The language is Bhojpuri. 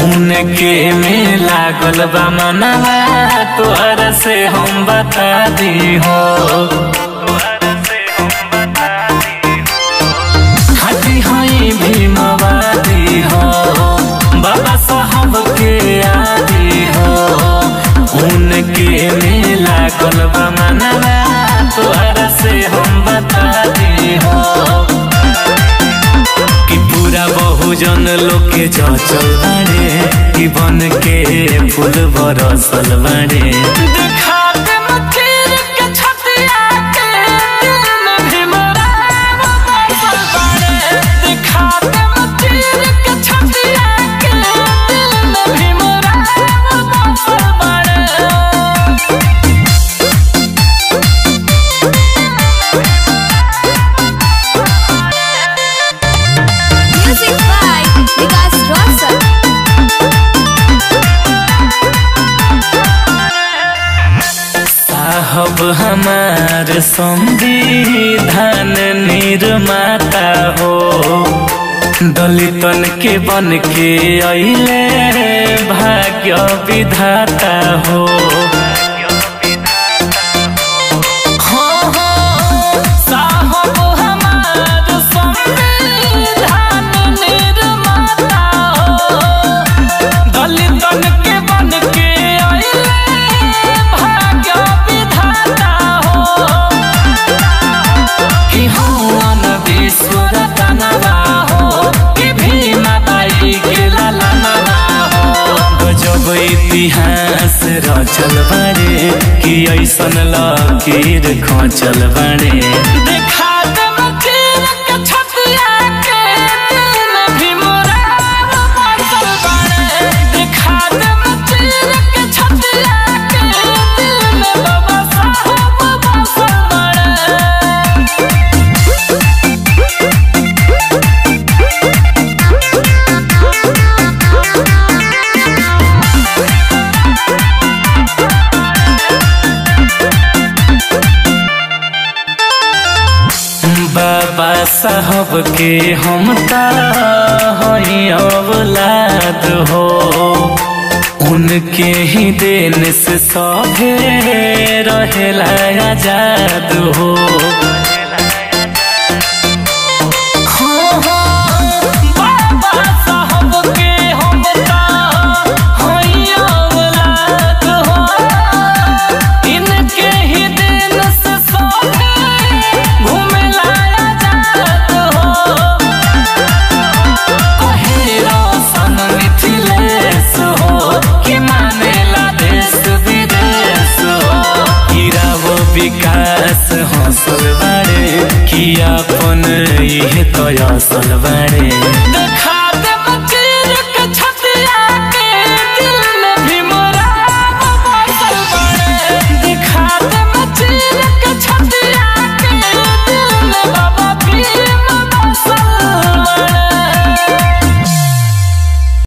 उनके में लागल बा मनवा तोहर से हम बता दी हो हाथी हई भीमवादी हो बाबा साहब के आदि हो उनके में लागल बा मनवा तोहर से हम बता दी हो कि पूरा बहुजन लोग के चल बाड़े कि बन के फूल बरसल बाड़े दिखाते मचीर के छतिया के दिल में भीमराव बसल बाड़े दिखाते मचीर के छतिया के दिल में भीमराव बसल बाड़े Music by Vikas Rosal. साहब हमार संविधान निर्माता हो दलितन के बन के अइले भाग्य विधाता हो हाँ हाँ साहब हमार संविधान निर्माता हो दलितन के बन के आइले भाग्य विधाता हो कि हवन विश्व रतनवा हो कि भीमा बाई के ललनवा हो गजब इतिहास रचल बाड़े कि ऐसन लकीर खोचल बाड़े दिखाते मचीर के छतिया के दिल में भीमराव बसल बाड़े दिखाते मचीर के छतिया के दिल में बाबा साहब बसल बाड़े बाबा साहब के हम हई औलाद हो उनके ही देन से सभे रहेला आजाद हो हाँ हाँ बाबा साहब के हम हई औलाद हो इनके ही दिन से सभे घूमेला आजाद हो कहे रोशन मिथिलेश हो कि मानेला देश विदेश हो हीरा वो विकास हौसल बाड़े कि अपन इहे तो असल